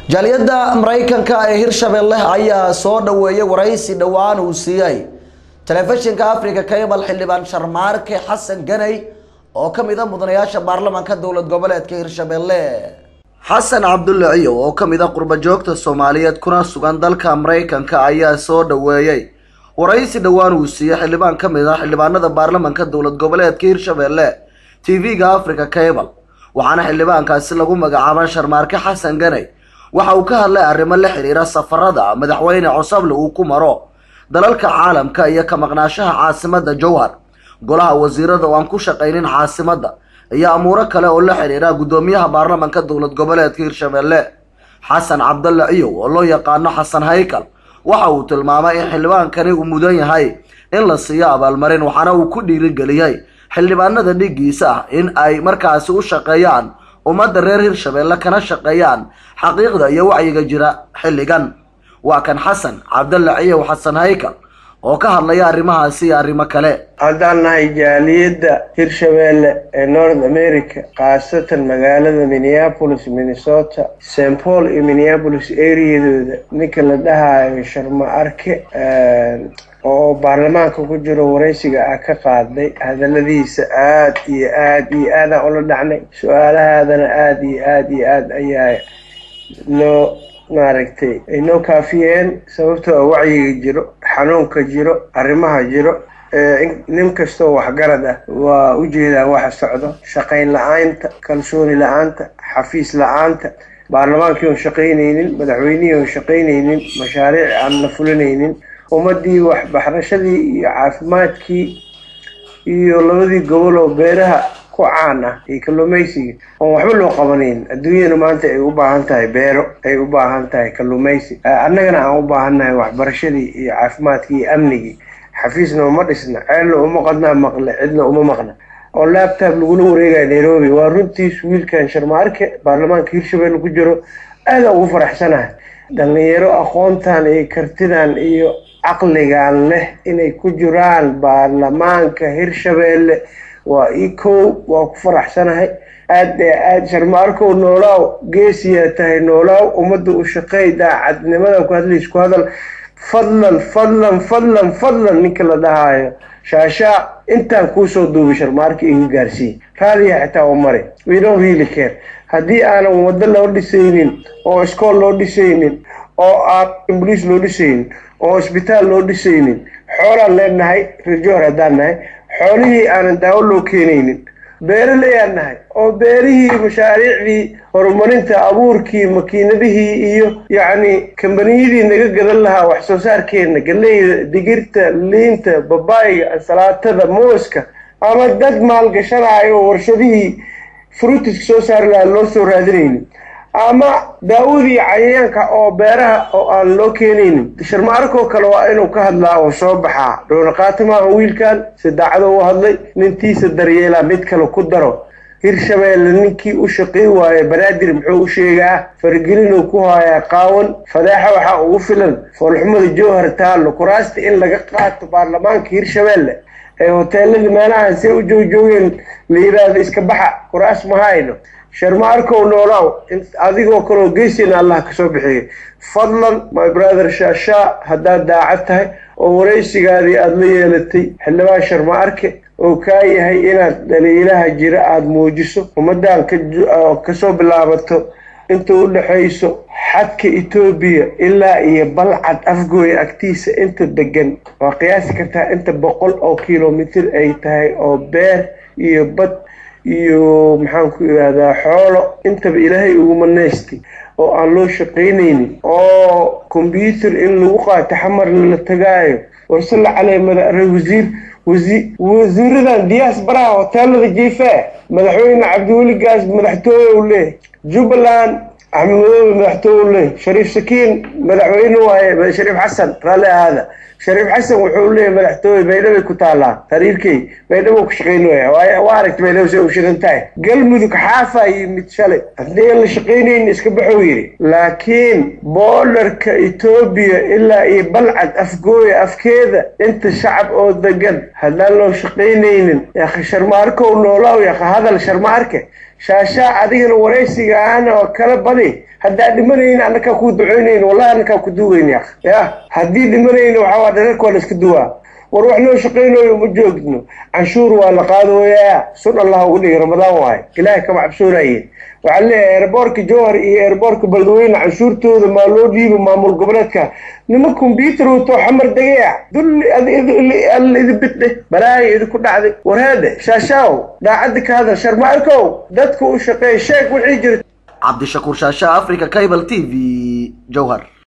jaaliyadda maraykanka ee hirshabelle ayaa soo dhaweeyay waraysi dhowaan uu siiyey telefishinka africa cable xildhibaan sharmaarke xasan ganay oo ka mid a mudanayaasha baarlamaanka dowlad goboleedka hirshabelle xasan cabdulle ciyow oo ka mid a qurbajoogta soomaaliyeed kuna sugan dalka maraykanka ayaa soo dhaweeyey waraysi dhowaan uu siiyey xildhibaan ka mid ah xildhibaanada baarlamaanka dowlad goboleedka hirshabelle tv-ga africa cable waxaana xildhibaankaasi lagu magacaaba sharmaarke xasan ganay waxa uu ka hadlay arrimo la xiriira safarada madaxweyne cosable uu ku maro dalalka caalamka iyo ka maqnaashaha caasimada jowhar golaha wasiirada oo aan ku shaqaynin caasimada iyo amuuro kale oo la xiriira guddoomiyaha baarlamaanka dowlad goboleedka hirshabelle xasan cabdalle ciyow oo loo yaqaano xasan haykal waxa uu tilmaamay in xildhibaankani uu mudan yahay in la siiyo abaalmarin waxaana uu ku dhiirigeliyey xildhibaanada dhigiisa ah in ay markaasi u shaqeeyaan ummadda reer hirshabelle kana shaqeeyaan xaqiiqda iyo wacyiga jira xilligan waa kan xasan cabdalle ciyow xasan haykal oo ka hadlaya arrimahaasi iyo arrimo kale haddaan nahay jaaliyadda hirshabelle ee north america khaasatan magaalada minneapolis minnesota st paul iyo minneapolis areadooda ninka la dhahayo sharma arke oo baarlamaanka ku jiro waraysiga ah ka qaaday hadaladiisa aada iyo aada iyo aadaan ula dhacnay su-aalahaadana aada iyo aada iyo aada ayaa noo maaragtay ay noo kaafiyeen sababtoo a wacyiga jiro xanuunka jiro arrimaha jiro nin kastoo waxgarad ah waa ujeedaan waxa socdo shaqayn la-aanta kalsooni la-aanta xafiis la-aanta baarlamaankii oon shaqaynaynin madaxweynihii oon shaqaynaynin mashaariic aan la fulinaynin ummadii waxbarashadii iyo caafimaadkii iyo labadii gobol oo beeraha ku caan ah iyo kalluumaysiga oon waxba loo qabanayn adduunyana maanta ay u baahan tahay beero ay u baahan tahay kalluumaysi annagana aan u baahannahay waxbarashadii iyo caafimaadkii iyo amnigii xafiisna uma dhisna ceelna uma qadnaa maqle cidna uma maqna oo labtab lagula wareegaya nairobi waa runtiis wiilkan sharmaarke baarlamaanka hirshabelle ku jiro aada ugu faraxsanahay dhalinyaro aqoontan iyo kartidan iyo caqligan leh inay ku jiraan baarlamaanka hirshabelle waa i kow waa ku faraxsanahay aada aada sharmaarkow noolaaw geesiyaa tahay noolaaw ummadda u shaqeey daacadnimada ku hadlays ku hadal fadlan fadlan fadlan fadlan ninka la dhahaayo shaashaa intaan kuusoo duubay sharmaarka iga gaarsiiy raadiya xitaa u mari we don't really care haddii aanan waddo loo dhisaynin oo iskool loo dhisaynin oo aan boliis loo dhisaynin oo isbitaal loo dhisaynin xoolaan leenahay rajoor haddaan nahay xoolihii aanan daawo loo keenaynin beeraleyaan nahay oo beerihii mashaariicdii horumarinta abuurkii makiinadihii iyo yacni kambaniyadii naga gadan lahaa wax soo saarkeenna galeyda digirta liinta babaayga ansalaatada mooska ama dad maalgashanayo oo warshadihii fruitiska soo saari lahaa loo soo raadinaynin ama daawadii cayayaanka oo beeraha oo aan loo keenaynin sharmaarkoo kale waa inuu ka hadlaa oo soo baxaa dhownaqaata maaha wiilkan si daacado u hadlay nintiisa daryeelaa mid kale ku daro hirshabelle ninkii u shaqayn waaye banaadir muxuu u sheegaa faragelinuu ku haayaa qaawan fadeexa waxaa ugu filan foolxumada jowhar taallo kuraasta in laga qaato baarlamaanka hirshabelle ee hoteelada meelahan see u joogjoogeen la yiraahdo iska baxa kuraas ma hayno sharmaarkow noolaaw adigoo kaleo geesina allah kasoo bixiyo fadlan my brother shaashaa haddaad daacad tahay oo waraysigaadii aada la yeelatay xildhibaan sharmaarke oo kaa yahay inaad dhaliilaha jira aada muujiso ummaddan kasoo bilaabato inta u dhexayso xadka etoobiya ilaa iyo balcad afgooya agtiisa inta degan waa qiyaasi kartaa inta boqol oo kilomitr ay tahay oo beer iyo bad iyo maxaan ku ihahdaa xoolo intaba ilaahay ugu manaystay oo aan loo shaqaynaynin oo combyuter in lagu qaato xamarna la tagaayo warsalla caley madaare wasiir wasiiradan diyaas baraha hoteelada jiifee madaxweyne cabdiweli gaas madaxtooye u leeyahy jubbaland axmed madoobe madaxtooye u leeyahy shariif sakiin madaxweyne waaye shariif xasan raalli ahaada shariif xasan wuxuu leeyahay madaxtooye baydhabay ku taalaa tariirkey baydhabo ku shaqayn waya waa aragta baydhabo say u shidan tahay galmudug xaafaa yimid shalay haddii aan la shaqaynayn iska baxou yidhi laakiin boodarka etoobiya ilaa iyo balcad afgooya afkeeda inta shacab oo degan haddaan loo shaqaynaynin yaakha sharmaarkow noolaaw yaakha hadal sharmaarke shaashaa adigana waraysiga aan oo kala badi haddaa dhimanayn annakaa kuu duceynayn wallahi annakaa ku duugayn ya ya haddii dhimanayn waxaa waa dhararka waa la iska duwaa war wax noo shaqaynayo ma joogno canshuur waa la qaadooyaa sun allah ugu dhigay ramadaan waaye ilaahay kama cabsoonaye waxaa leeyahay eerboorka jowhar iyo eerboorka beledweyne canshuurtooda maa loo dhiibo maamul goboleedka nima kombyuutar wato xamar degaya dulli alla idi bidhe balaaya idinku dhacday warheede shaashaaw daacadda ka hadal sharmaarkow dadka u shaqeey sheeg wixii jirta cabdishakuur shaasha africa cable t v jowhar